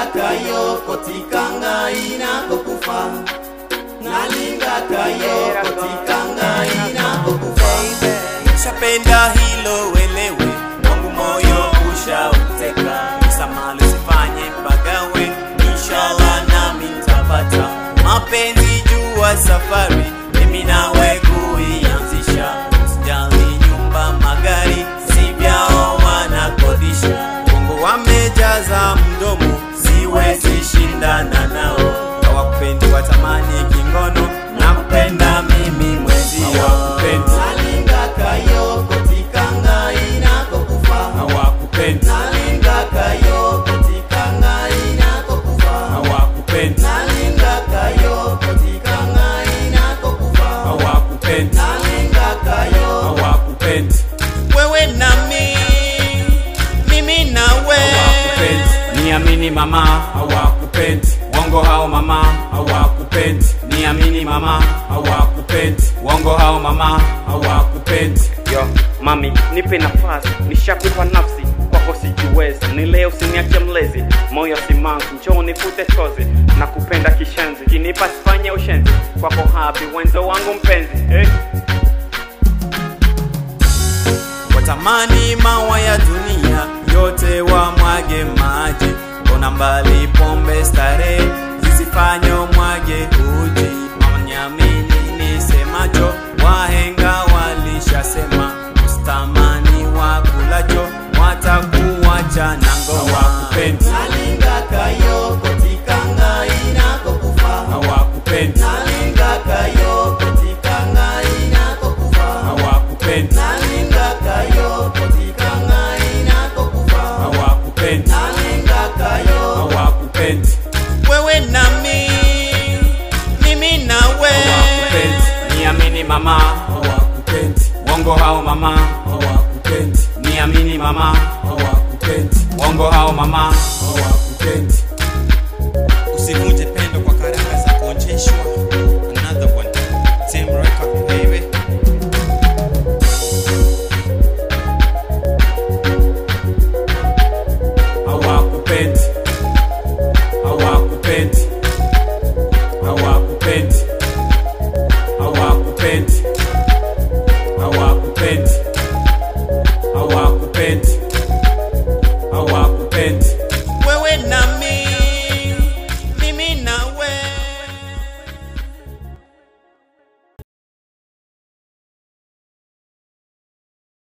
nalingakayo kotikanga inakokufa nalingakayo kotikanga inakokufa Shapenda hilo welewe, wangu moyo ushauteka, samali sifanye mpagawe, inshallah nami nitapata mapenzi jua safari, mimi nawe kuianzisha, sijali nyumba magari, si vyao wanakodisha, bongo wamejaza mdomo, siwezi shindana nao, hawakupendi watamani kingono, nakupenda mimi mwezio, hawakupendi nalingakayo kotikanga inakokufa hawakupendi nalingakayo kotikanga inakokufa hawakupendi nalingakayo kotikanga inakokufa hawakupendi nalingakayo hawakupendi wewe nami mimi nawe hawakupendi niamini mama hawakupendi wongo hao mama hawakupendi niamini mama hawakupendi wongo hao mama hawakupendi yo mami nipe nafasi nishakupa nafsi kwako sijiwezi ni leo usiniache mlezi moyo simangu njoo nifute chozi na kupenda kishenzi kinipa sifanye ushenzi kwako hapi wenzo wangu mpenzi eh? watamani mawa ya dunia yote wamwage maji mbona mbali pombe starehe zisifanyo mwage uji manyamini nisemacho wahenga walishasema ustamani wakulacho watakuwacha na ngoma hawakupendi nalingakayo kotikanga inakokufa hawakupendi nalingakayo kotikanga inakokufa hawakupendi nalingakayo kotikanga inakokufa hawakupendi nalingakayo hawakupendi wewe nami mimi nawe hawakupendi niamini mama hawakupendi wongo hao mama hawakupendi niamini mama hawakupendi wongo hao mama hawakupendi